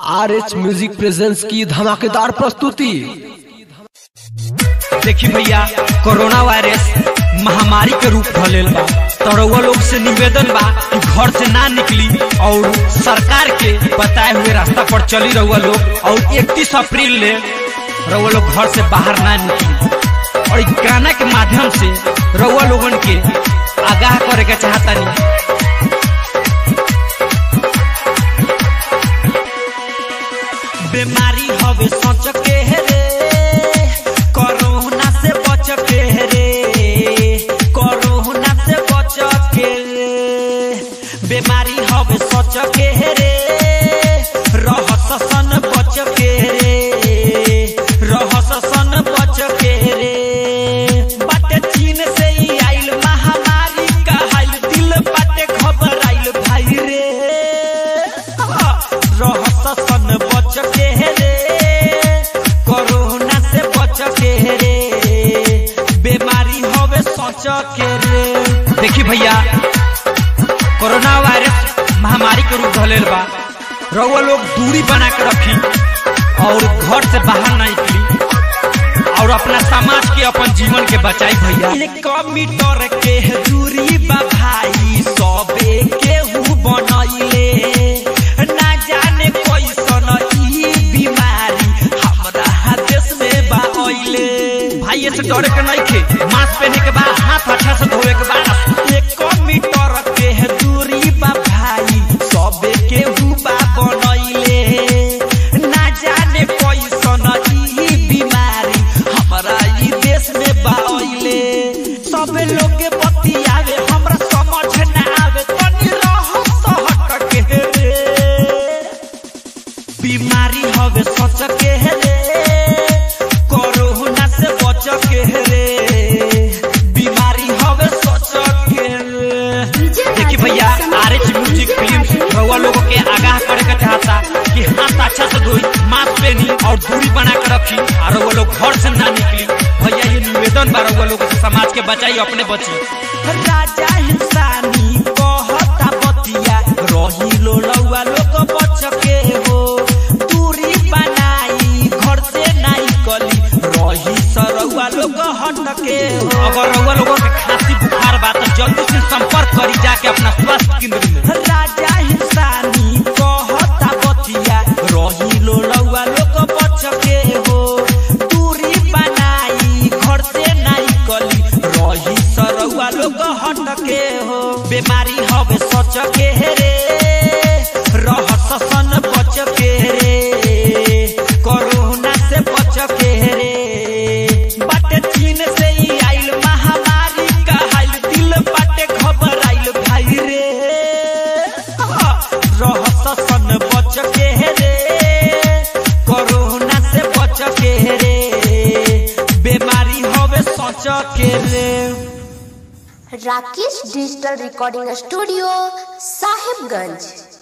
R H music presents की धमाकेदार प्रस्तुति देखी भैया कोरोना वायरस महामारी के रूप धलेल बा तो रउआ लोग से निवेदन बा कि घर से ना निकली और सरकार के बताए हुए रास्ता पर चली रउआ लोग और 31 अप्रैल ले रउआ लोग घर से बाहर ना निकली और इस गाना के माध्यम से रउआ लोगन के आगाह करे के चाहता नहीं बीमारी हवे सोच के रे कोरोना से बच के रे कोरोना से बच के रे बीमारी हवे सोच के रे रहस सन बच के रे रहस सन बच के रे बाटे चीन से ही आइल महामारी कहाइल दिल बाटे घबराइल भाई रे रहस सन बच के रे कोरोना से बच के रे बीमारी होवे सोच के रे देखी भैया कोरोना वायरस महामारी के रूप धलेल बा रउआ लोग दूरी बना के रखी और घर से बाहर ना निकली और अपना समाज के अपन जीवन के बचाई भैया एक मीटर के दूरी बा भाई सबे केहू बनैले ना जाने कैसन ई बीमारी हमरा देश में बा अइले भाई से डरे के नहीं खे मास्क पहने के बाद हाथ अच्छा से धोए के बाद एक मीटर के दूरी बा भाई सबे केहू बा बनैले ना जाने कैसन ई बीमारी हमरा ई देश में बा अइले सबे लोग के बतियावे हमरा समझ ना आवे तनी रह हट के रे बीमारी हवे सोच के रे कोरोना से बच के रे बीमारी हवे सोच के रे देखिए भैया आर एच म्यूजिक फिल्म रउआ लोगों के आगाह करे के चाहता कि हाथ अच्छा से धोई मास्क पहनी और दूरी बना के रखी और रउआ लोग घर से ना निकली भैया ये निवेदन बा रउआ लोगों से समाज के बचाई अपने बची राजा इंसानी कहता बतिया रही लो रउआ लोग बच के हो दूरी बनाई घर से नहीं कली रही सरउआ लोग हट के हो अगर रउआ लोगों के खांसी बुखार बा तो जल्दी से संपर्क करी जाके अपना स्वास्थ्य केंद्र में राजा इंसानी कहता बतिया रही लो रउआ लोग बच के हो दूरी बनाई घर से नहीं कली रही सरउआ लोग हट के हो बीमारी हवे सच के रे रहस सन बच के रे कोरोना से बच के रे बाटे चीन से ही आइल महामारी कहाइल दिल बाटे घबराइल भाई रे रहस सन बच के रे कोरोना से बच के रे बीमारी हवे सोच के रे Rakesh digital recording studio Sahibganj